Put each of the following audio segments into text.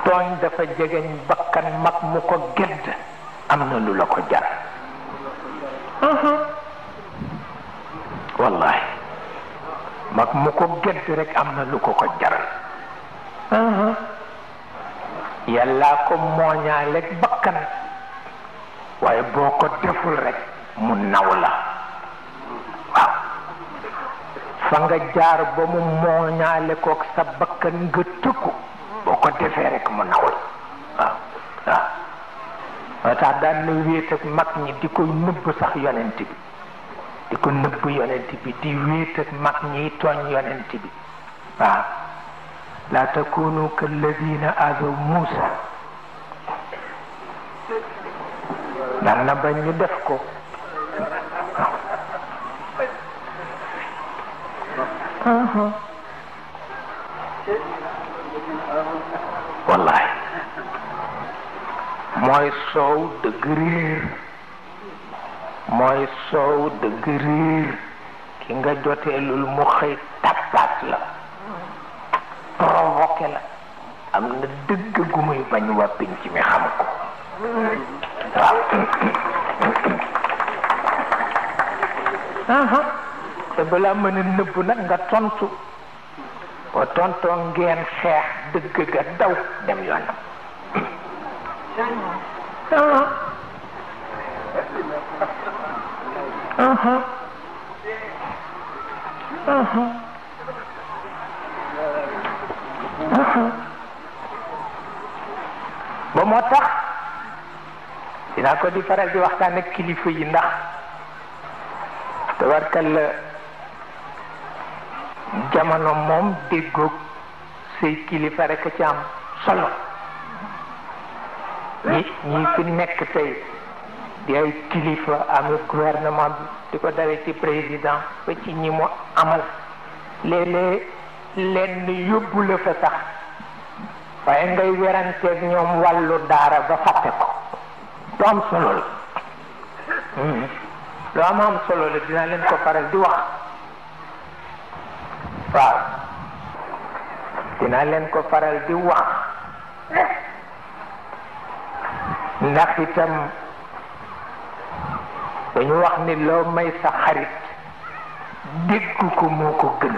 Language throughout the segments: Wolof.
tooñ dafa jegeñ bakkan mag mu ko gedd am na lu la ko jar wallahi mag mu ko gedd rek am na lu ko ko jaral yàllaa ko mooñaaleeg bakkan waaye boo ko deful rek mu naw la waaw fa nga jaar ba mu mooñaale kook sa bakkan nga tëkku boo ko defee rek mu naw la waaw waaw moo tax daan na wéet ak mag ñi di ko nëbb sax yonent bi di ko nëbb yonent bi di wéet ak mag ñiy tooñ yonent bi waaw la takunu kalladina azaw Muusa daan na bañ ñu def ko wallahi mooy soow dëgg réer mooy soow dëgg réer ki nga joteelul mu xëy tappaat la provoqué la am na dëgg gu muy bañ waa pinc mi xam ko waaw te balaa mën a nëbb nag nga tontu boo tontoo ngeen xeex dëgg ga daw dem yoonam ba moo tax dinaa ko di faral di waxtaan ak kilifa yi ndax tabarkalla jamono moom déggoog say kilifa rek ci am solo ñi ñi fi nekk tey di ay kilifa amee gouvernement bi di ko dawee ci président ba ci ñi mu amal léeg-léeg lenn yóbbu la fa sax waaye ngay weranteeg ñoom wàllu daara ba fàtte ko lu am solo la lu am am solo la dinaa leen ko faral di wax waaw dinaa leen ko faral di wax ndax itam dañu wax ni loo may sa xarit dégg ko moo ko gën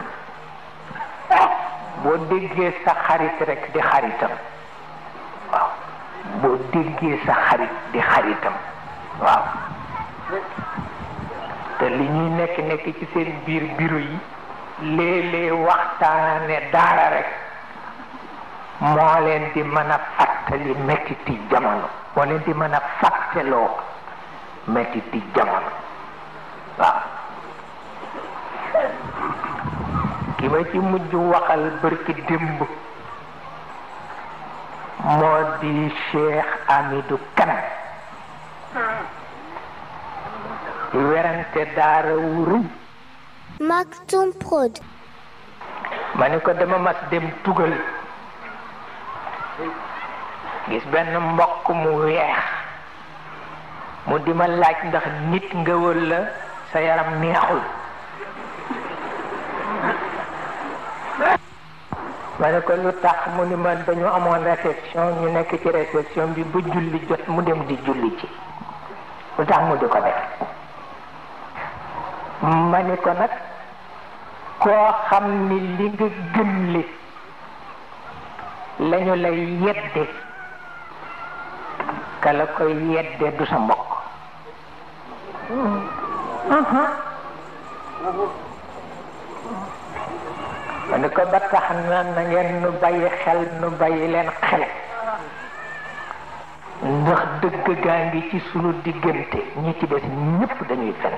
boo déggee sa xarit rek di xaritam waaw boo déggee sa xarit di xaritam waaw te li ñuy nekk nekk ci seen biir bureau yi léeg-léeg waxtaane daara rek moo leen di mën a fàttali mettiti jamono moo leen di mën a fàtteloo mettiti jamono waaw ki ma ci mujj waxal bërki démb moo di Cheikh Amidou Kane di werante daara wu rëy Maktoum Prod. ma ni ko dama mas dem tugal gis benn mbokk mu weex mu di ma laaj ndax nit nga walla sa yaram neexul ma ne ko lu tax mu ni ma dañu amoon réception ñu nekk ci réception bi ba julli jot mu dem di julli ci lu tax mu di ko def ma ni ko nag koo xam ni li nga gëm li lañu lay yedde ka la koy yedde du sa mbokk ma ni ko ba tax na na ngeen nu bàyyi xel nu bàyyi leen xel ndax dëgg gaa ngi ci sunu diggante ñi ci des ñépp dañuy fen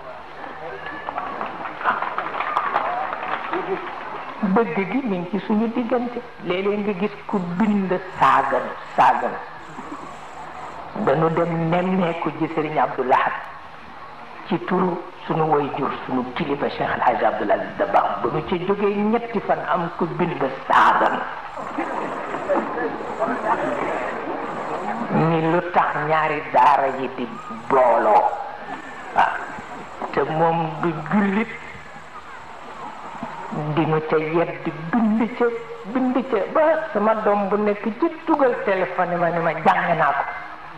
dëgg gi mi ngi ci suñu diggante léeg-léeg nga gis ku bind saagan saagan dañu dem nemmeeku ji sëriñ Abdou Lahad ci turu suñu way jur suñu kilifa Cheikh El Hadj Abdoul Aziz Dabakh ba nu ci jógee ñetti fan am ku bind saagan ni lu tax ñaari daara yi di booloo waaw te moom du jullit di nu ca yedd bind ca bind ca ba sama doom bu nekk ci dugal téléphone ma ni ma jàng naa ko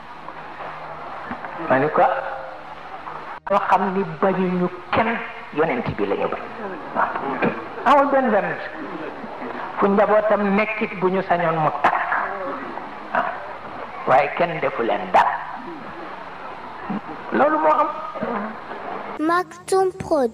ma ni ko loo xam ni bañuñu kenn yonent bi la ñu bañ waaw amul benn benn fu njabootam nekkit bu ñu sañoon mu takk waaw waaye kenn defu leen dara loolu moo am Maktoum Prod.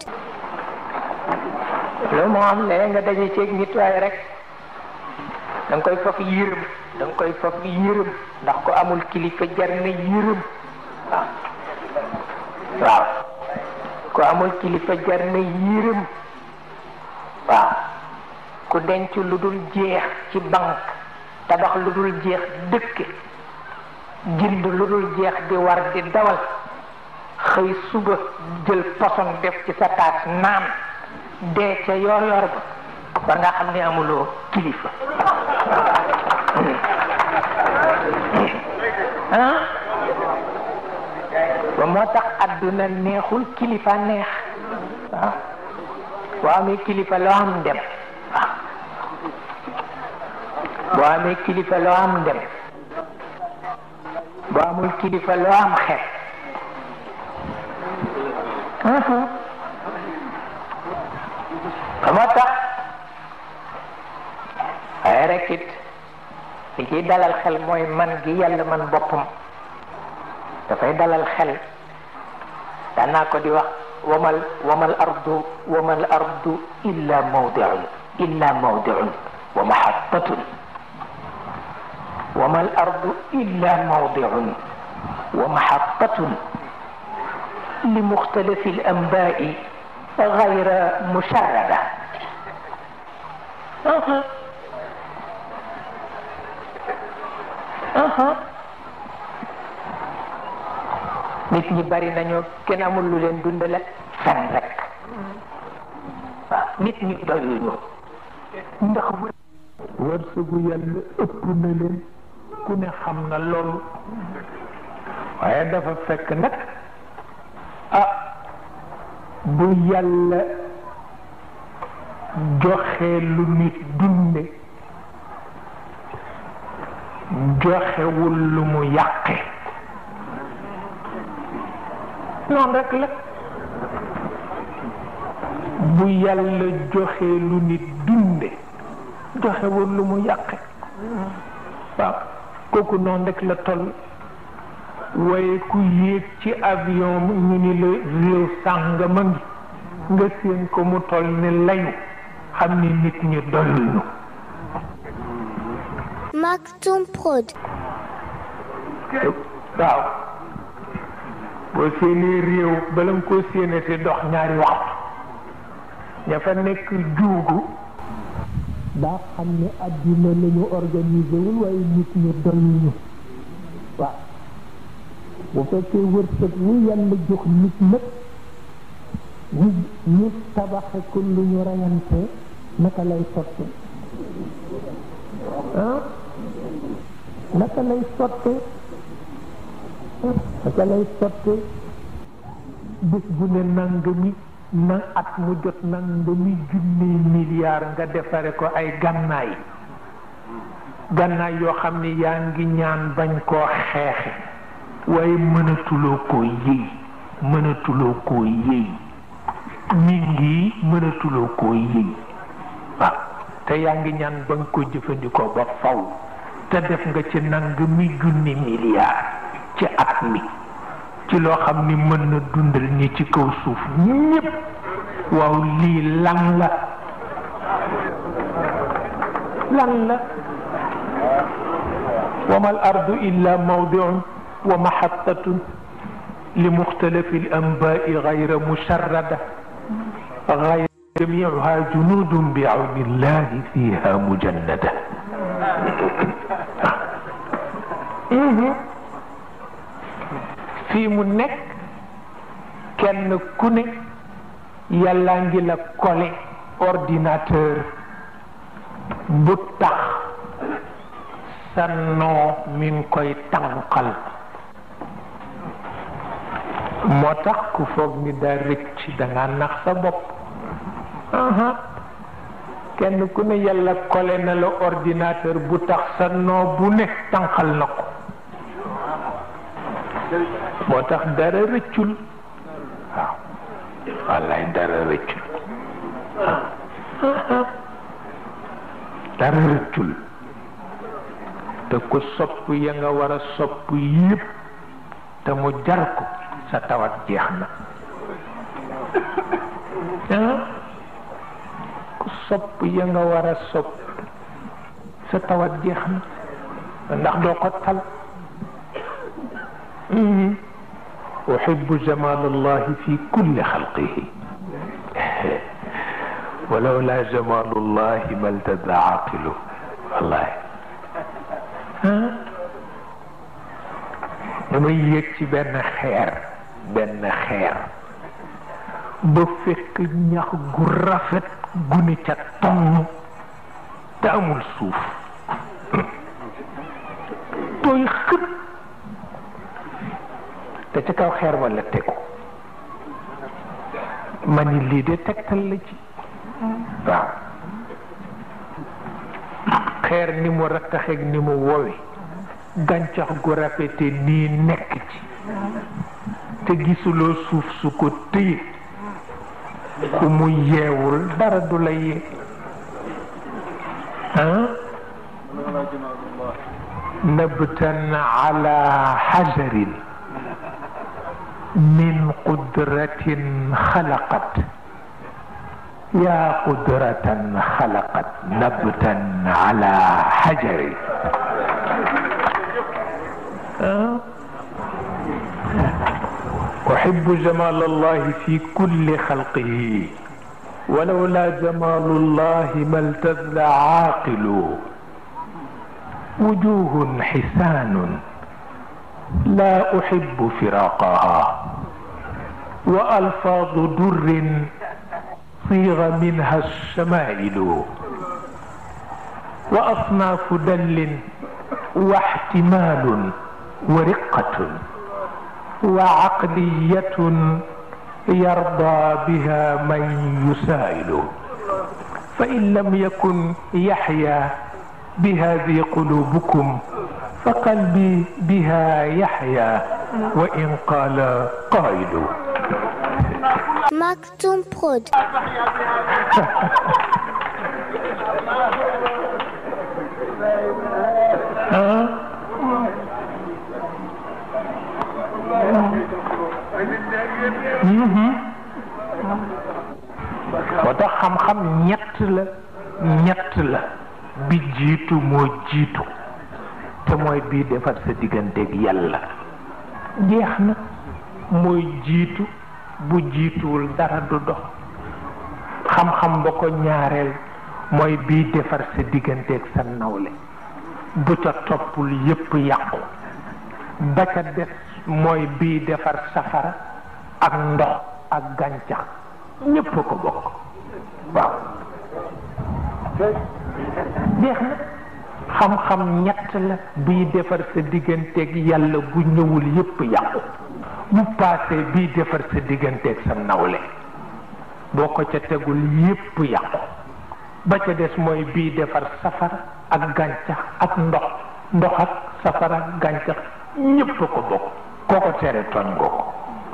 loolu moo am léegi nga daje ceeg nit waaye rek da nga koy faf yërëm da nga koy faf yërëm ndax ko amul kilifa jar na yërëm waaw waaw ko amul kilifa jar na yërëm waaw ku denc lu dul jeex ci banque tabax lu dul jeex dëkk jënd lu dul jeex di war di dawal xëy suba jël poson def ci sa taas naan dee ca yor yor ba war nga xam ne amuloo kilifa ah ba moo tax adduna neexul kilifa neex waaw boo amee kilifa loo am dem waaw boo amee kilifa loo am dem boo amul kilifa loo am xeet moo tax waaye rek it li ciy dalal xel mooy man gi yàlla man boppam dafay dalal xel danaa ko di wax wamal wamal ardu wamal ardu illa mawdiun illa mawdiun wa mahattatun wamal ardu illa mawdiun wa mahattatun li muxtalifi al anbaai غير مشردة أها أها nit ñi bari nañoo kenn amul lu leen dundale fen rek waaw nit ñi doyuñu ndax wërsëgu yàlla ëpp na leen ku ne xam na loolu waaye dafa fekk nag ah bu yàlla joxe lu nit dunde joxewul lu mu yàqe noonu rek la bu yàlla joxe lu nit dunde joxewul lu mu yàqe waaw kooku noonu rek la toll waaye ku yéeg ci avion ñu ni la réew sàngama ngi nga séen ko mu toll ni layu xam ni nit ñi doyuñu Maktoum Prod. waaw boo séenee réew bala nga koo séenate dox ñaari waxtu ña fa nekk juugu daa xam ne addina la ñu organisé wul waaye nit ñi doyuñu waaw bu fekkee wërsëg wu yàlla jox nit nag ñu ñu tabaxe ko lu ñu rayante naka lay sotte ah naka lay sotte naka lay sotte bés bu ne nangami na at mu jot nangami junni milliard nga defare ko ay gànnaay gànnaay yoo xam ne yaa ngi ñaan bañ koo xeexe waaye mënatuloo koo yëy mënatuloo koo yëy mi ngi mënatuloo koo yëy waaw te yaa ngi ñaan ba nga ko jëfandikoo ba faw te def nga ci nang mi junni milliard ci at mi ci loo xam ni mën na dundal ñi ci kaw suuf ñépp waaw lii lan la lan la wama al ardu illa mawdiun wa mahattatun li muxtalifi al anbaai gayra musharrada gayra jamiuha junudun bi awni illahi fiha mujannada fii mu nekk kenn ku ne yàlla ngi la kole ordinateur bu tax sa noo mi ngi koy tànqal moo tax ku foog ni daa rëcc da nga nax sa bopp kenn ku ne yàlla kole na la ordinateur bu tax sa noo bu ne tànqal na ko moo tax dara rëccul waaw wallaay dara rëccul dara rëccul te ku sopp ya nga war a sopp yépp te mu jar ko sa tawat jeex na ku sopp ya nga war a sopp sa tawat jeex na ndax doo ko tal أحب جمال الله في كل خلقه ولولا جمال الله ما التذى عاقله والله damay yëg ci benn xeer benn xeer ba fekk ñax gu rafet gu ne ca tonn te amul suuf tooy xët te ca kaw xeer wala tegu ma ni lii de tegtal la ci waaw xeer ni mu rattaxeeg ni mu wowe gàncax gu rafete nii nekk ci te gisuloo suuf su ko téye ku mu yeewul dara du la yee ah nabtan ala xajarin من قدرة خلقت يا قدرة خلقت نبتا على حجر أحب جمال الله في كل خلقه ولولا جمال الله ما التذ عاقل وجوه حسان لا أحب فراقها وألفاظ در صيغ منها الشمائل وأصناف دل واحتمال ورقة وعقلية يرضى بها من يسائل فإن لم يكن يحيا بهذه قلوبكم فقلبي بها يحيا وإن قال قائل Maktoum Prod. moo tax xam-xam ñett la ñett la bi jiitu moo jiitu te mooy bii defar sa digganteeg yàlla jeex na mooy jiitu bu jiituwul dara du dox xam-xam ba ko ñaareel mooy bii defar sa digganteeg sa nawle bu ca toppul yépp yàqu ba ca des mooy bii defar safara ak ndox ak gàncax ñépp a ko bokk waaw jeex na xam-xam ñett la bii defar sa digganteeg yàlla bu ñëwul yépp yàqu bu paasee bii defar sa digganteeg sa nawle boo ko ca tegul yépp yàqu ba ca des mooy bii defar safara ak gàncax ak ndox ndox ak safara ak gàncax ñépp a ko bokk koo ko tere tooñ nga ko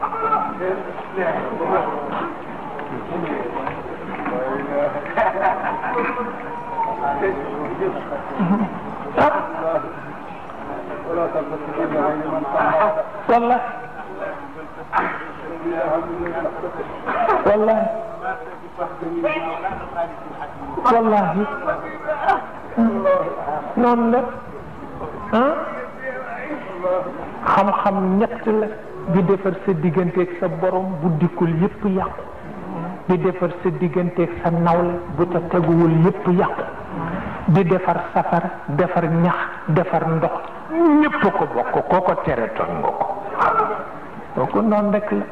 والله والله والله noonu la ah xam-xam ñett la bi defar sa digganteeg sa borom bu dikkul yépp yàqu bi defar sa digganteeg sa nawle bu ca teguwul yépp yàqu di defar safara defar ñax defar ndox ñépp ko bokk koo ko tere toon nga ko kooku noonu rek la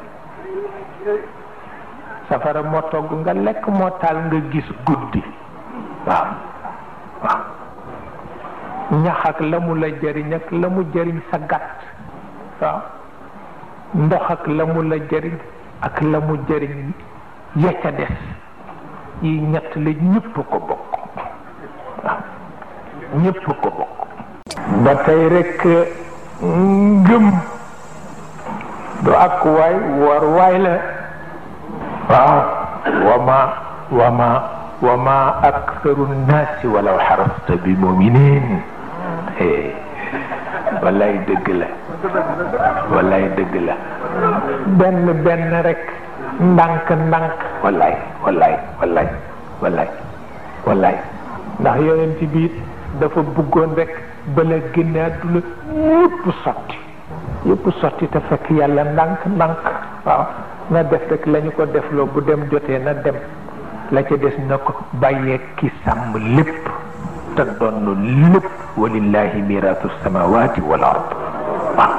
safara moo togg nga lekk moo taal nga gis guddi waaw waaw ñax ak la mu la jëriñ ak la mu jëriñ sa gàtt waaw ndox ak la mu la jëriñ ak la mu jëriñ ya ca des yi ñett la ñëpp ko bokk waaw ñëpp ko bokk ba tey rek ngëm du ak waay war waay la waaw wama wama wama aktharu nnaasi walaw xarasta bi muminin wallaay dëgg la wallaay dëgg la benn benn rek ndànk ndànk wallaay wallaay wallaay wallaay wallaay ndax yonent bi dafa bëggoon rek bala génne àdduna yëpp sotti yëpp sotti te fekk yàlla ndànk ndànk waaw na def rek la ñu ko defloo bu dem jotee na dem la ca des na ko bàyyee ki sàmm lépp te doon lépp walillahi miraatu samawati wal ard waaw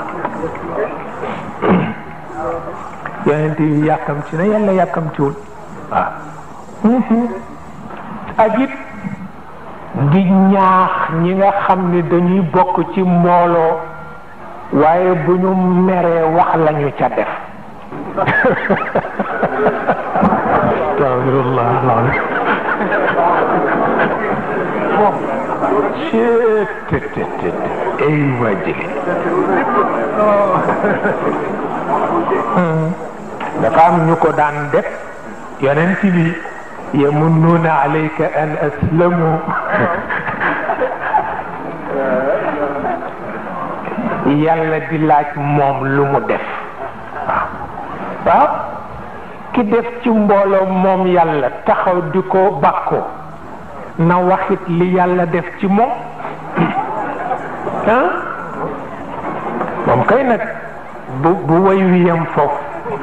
yonent yi yàkkamti na yàlla yàkkamtiwul waaw ak it di ñaax ñi nga xam ni dañuy bokk ci mbooloo waaye bu ñu meree wax lañu ca def astafirullah alazim cettt ay wajili dafa am ñu ko daan def yonent bi yamunnuuna alayka an aslamu yàlla di laaj moom lu mu def waaw waaw ki def ci mbooloo moom yàlla taxaw di ko bàkkoo na waxit li yàlla def ci moom ah moom kay nag bu bu way wi yam foofu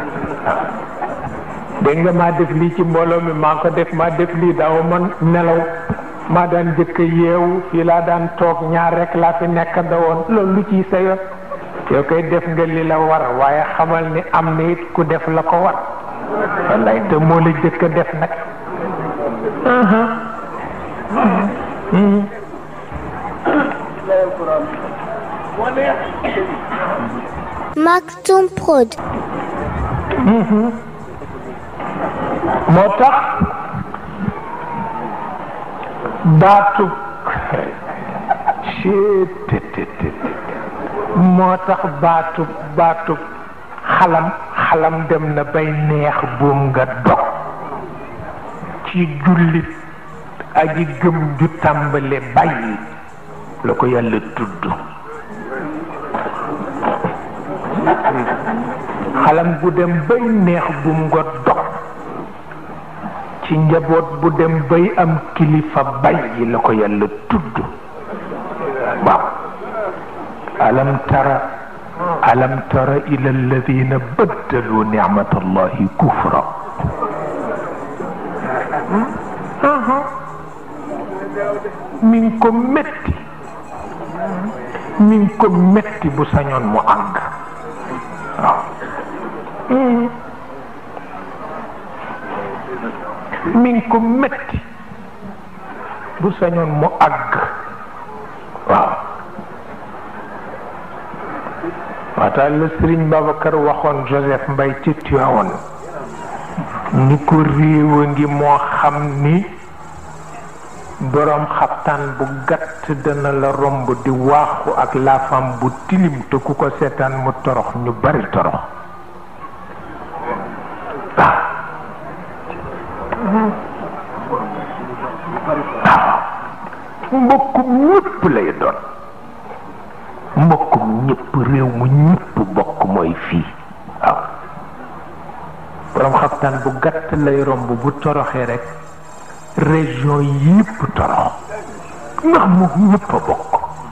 dégg nga maa def lii ci mbooloo mi maa ko def maa def lii daaw man nelaw maa daan jëkk yeewu fii laa daan toog ñaar rek laa fi nekk da woon loolu lu ciy sa yoon yow koy def nga li la war waaye xamal ni am na it ku def la ko war wallaay te moo la jëkk def nag Maktoum Prod. moo tax baatu moo tax baatu baatu xalam xalam dem na bay neex buum nga dog ci jullit aji gëm ju tàmbale bàyyi la ko yàlla tudd xalam bu dem bay neex buum nga dog ci njaboot bu dem bay am kilifa bàyyi la ko yàlla tudd waaw alam tara alam tara ila alladina baddalu nicmat allahi kufra mi ngi ko metti mi ngi ko metti bu sañoon mu àgg waaw mi ngi ko metti bu sañoon mu àgg waaw waataal la Sëriñ Babacar waxoon Joseph Mbay ci Tiwaawoon ni ko réew a ngi moo xam ni boroom xabtaan bu gàtt dana la romb di waaxu ak laafam bu tilim te ku ko seetaan mu torox ñu bari torox mbokkum ñëpp lay doon mbokkum ñëpp réew mu ñëpp bokk mooy fii waaw borom xaftaan bu gàtt lay romb bu toroxee rek région yëpp torox ndax mu ñëpp a bokk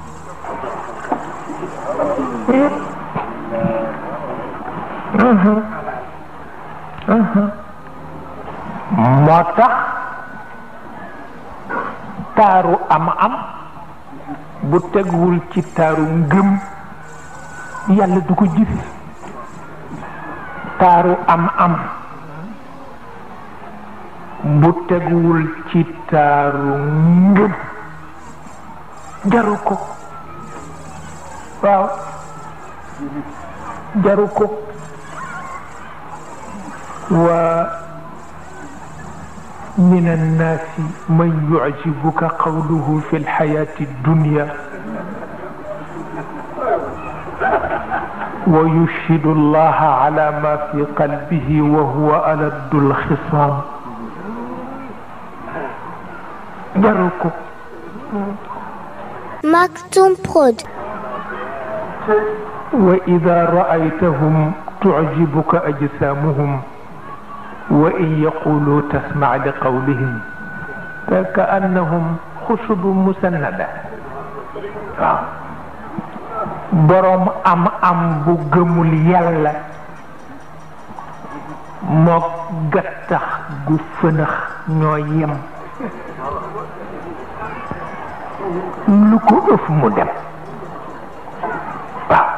moo tax taaru am am bu tegwul ci taaru ngëm yàlla du ko gis taaru am am bu tegwul ci taaru ngëm jaru ko waaw jaru ko wa من الناس من يعجبك قوله في الحياة الدنيا ويشهد الله على ما في قلبه وهو ألد الخصام جركم Maktoum Prod. وإذا رأيتهم تعجبك أجسامهم وإن يقولوا تسمع لقولهم فكأنهم خشب مسندة waaw boroom am am bu gëmul yàlla mook gattax gu fënax ñoo yem lu ko ëf mu dem waaw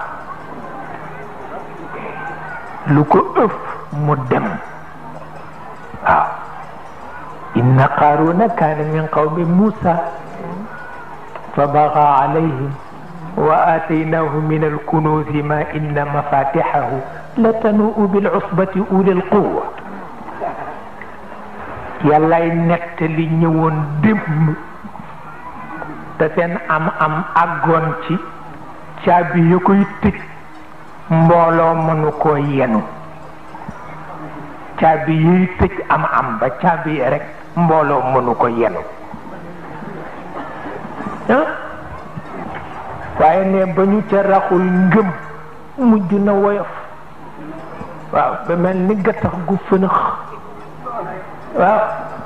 lu ko ëf mu dem waaw inna qaaruna kaana min qawmi muusa fa baga alayhim wa aataynaahu min alkunuuzi ma inna mafatixahu la tanuu bilcusbati uli alquwa yàllay nettali ñëwoon démb te seen am am àggoon ci caabi ya koy tëj mbooloo mënu koo yenu caabi yiy tëj am am ba caabi yi rek mbooloo mënu ko yenu ah waaye ne ba ñu ca raxul ngëm mujj na woyof waaw ba mel ni gattax gu fënax waaw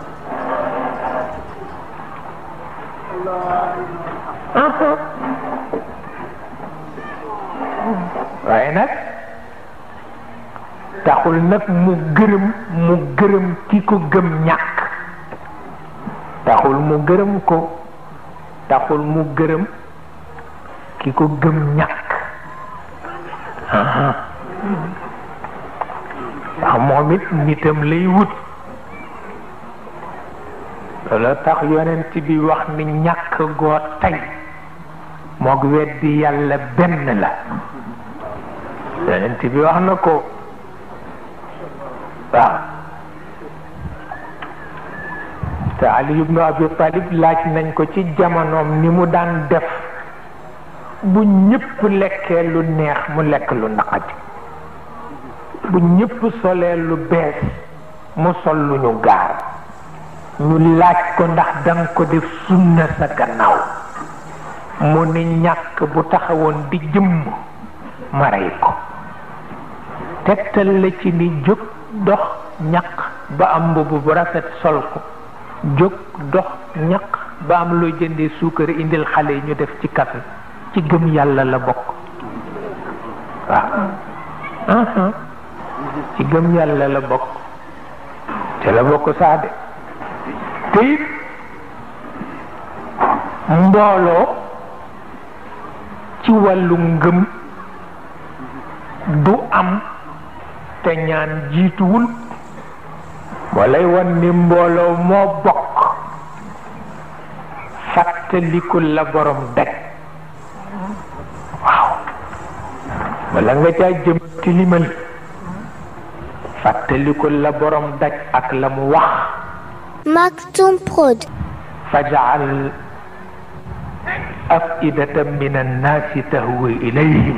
waaye nag taxul nag mu gërëm mu gërëm ki ko gëm ñàkk taxul mu gërëm ko taxul mu gërëm ki ko gëm ñàkk ndax moom it nitam lay wut loolu tax yonent bi wax ni ñàkk goo tey moog weddi yàlla benn la yonent bi wax na ko waaw te Ali ibnu Abi Talib laaj nañ ko ci jamonoom ni mu daan def bu ñëpp lekkee lu neex mu lekk lu naqati bu ñëpp solee lu bees mu sol lu ñu gaar ñu laaj ko ndax danga ko def sunna sa gannaaw mu ni ñàkk bu taxawoon di jëmm ma rey ko tegtal la ci ni jóg dox ñaq ba am mbubb bu rafet sol ko jóg dox ñaq ba am loo jëndee suukar indil xale yi ñu def ci café ci gëm yàlla la bokk waaw ci gëm yàlla la bokk te la bokk saade te it mbooloo ci wàllu ngëm du am te ñaan jiituwul moo lay wan ni mbooloo moo bokk fàttalikul la borom daj waaw wala nga caa jëm tilimal fàttalikul la borom daj ak la mu wax Maktoum Prod. fajal afidatan min annaasi tahwi ilayhim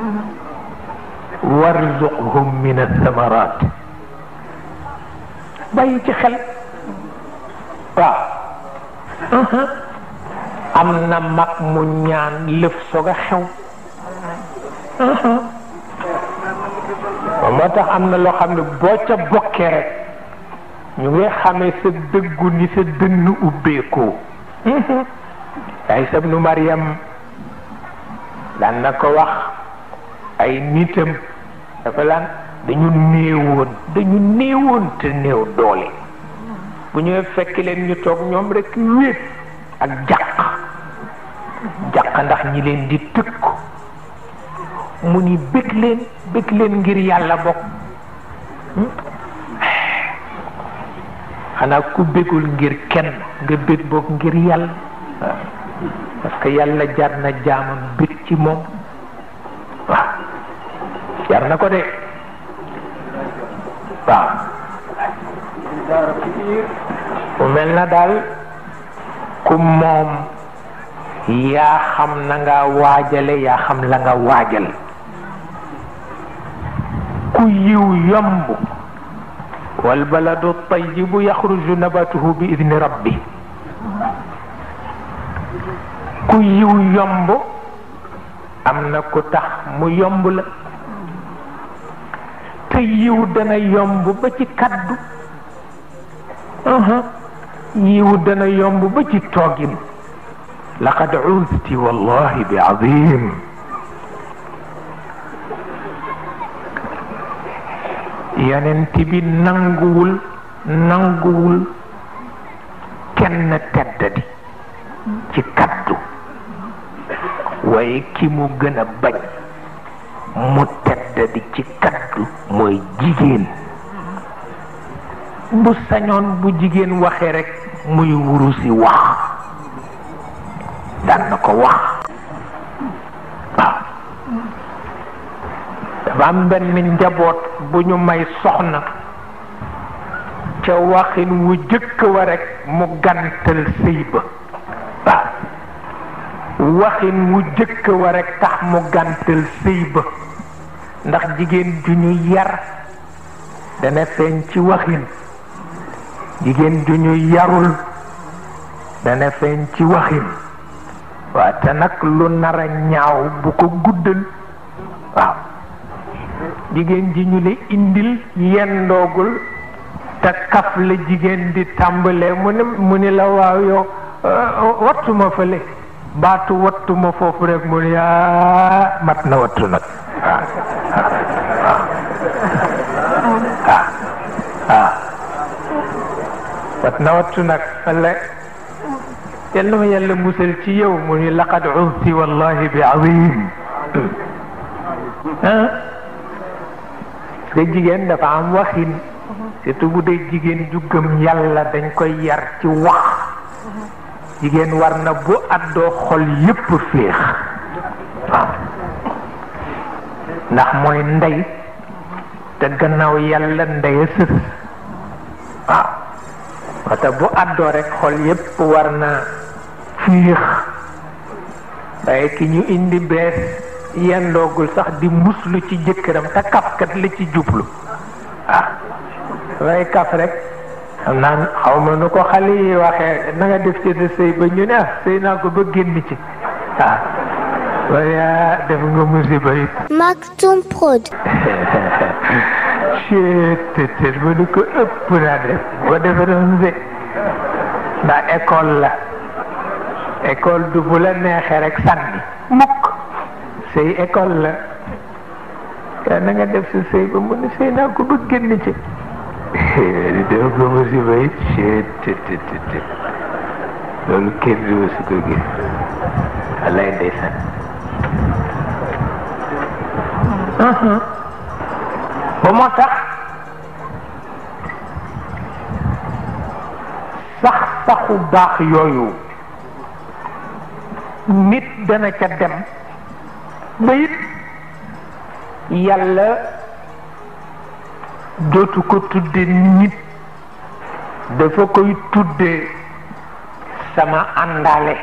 warzuqhum min athamarat bàyyi ci xel waaw am na mag mu ñaan lëf soog a xew moo tax am na loo xam ne boo ca bokkee rek ñu ngi xamee sa dëggu ni sa dënn ubbeekoo ay sab nu Mariam daan na ko wax ay nitam dafa laan dañu néewoon dañu néewoon te néew doole bu ñëwee fekk leen ñu toog ñoom rek wéet ak jàq jàq ndax ñi leen di tëkk mu ni bëgg leen bëgg leen ngir yàlla bokk xanaa ku bëggul ngir kenn nga bëgg bokk ngir yàlla parce que yàlla jar na jaamam bëgg ci moom waaw jar na ko de waaw mu mel na daal ku moom yaa xam na nga waajale yaa xam la nga waajal ku yiw yomb wal baladu tayibu yaxruju nabatuhu bi idni rabbi ku yiw yomb am na ku tax mu yomb la te yiw dana yomb ba ci kaddu yiw dana yomb ba ci toogin laqad usti wallahi bi azim yonent bi nanguwul nanguwul kenn teddadi ci kaddu waaye ki mu gën a bañ mu teddadi ci kaddu mooy jigéen bu sañoon bu jigéen waxee rekk muy wurusi wax daan na ko wax waaw dafa am benn njaboot bu ñu may soxna ca waxin wu jëkk wa rekk mu gantal sëy ba waaw waxin wu jëkk wa rekk tax mu gantal sëy ba ndax jigéen ju ñu yar dana feeñ ci waxin jigéen ju ñu yarul dana feeñ ci waxin waaw te nag lu nar a ñaaw bu ko guddal waaw jigéen ji ñu la indil yendoogul te kaf la jigéen di tàmbalee mu ne mu ni la waaw yow wattuma fële baatu wattuma foofu rek mu ni aa mat na wattu nag waaw waaw waaw wat na wattu nag walla yàlla ma yàlla musal ci yow mu ni laqad usti wallahi bi azim ah nga jigéen dafa am waxin surtout bu dee jigéen ju gëm yàlla dañ koy yar ci wax jigéen war na bu àddoo xol yépp féex waaw ndax mooy ndey te gannaaw yàlla ndey a sës waaw wate bu àddoo rek xol yépp war na fiix waaye ki ñu indi bees yendoogul sax di muslu ci jëkkëram te kafkat la ci jublu ah waaye kaf rek xam naa xaw ma nu ko xale yi waxee na nga def ci sa sëy ba ñu ne ah sëy naa ko ba génn ci ah waaye def nga musiba it Maktoum Prod. te ba nu ko ëpp naa def boo defee doon de ndax école la école du bu la neexee rek sànni mukk sëy école la kaa na nga def sa sëy ba mu ne sëy naa ko ba génn ci di def ko musiba it te te te loolu kenn du su ko gis wallaay ndeysaan ba moo tax sax saxu baax yooyu nit dana ca dem ba it yàlla dootu ko tudde nit dafa koy tudde sama àndaale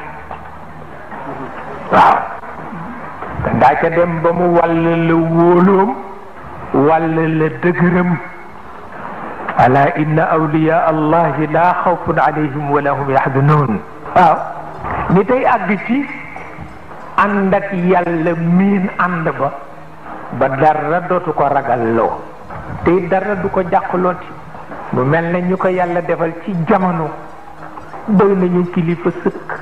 waaw daa ca dem ba mu wàll la wóoloom wàll la dëgëram ala inna awliya allahi laa xawfun alayhim wala hum yaxzanun waaw ni tey àgg ci ànd ak yàlla miin ànd ba ba dara dootu ko ragal loo tey dara du ko jàqlooti mu mel ne ñu ko yàlla defal ci jamono doy nañu kilifa sëkk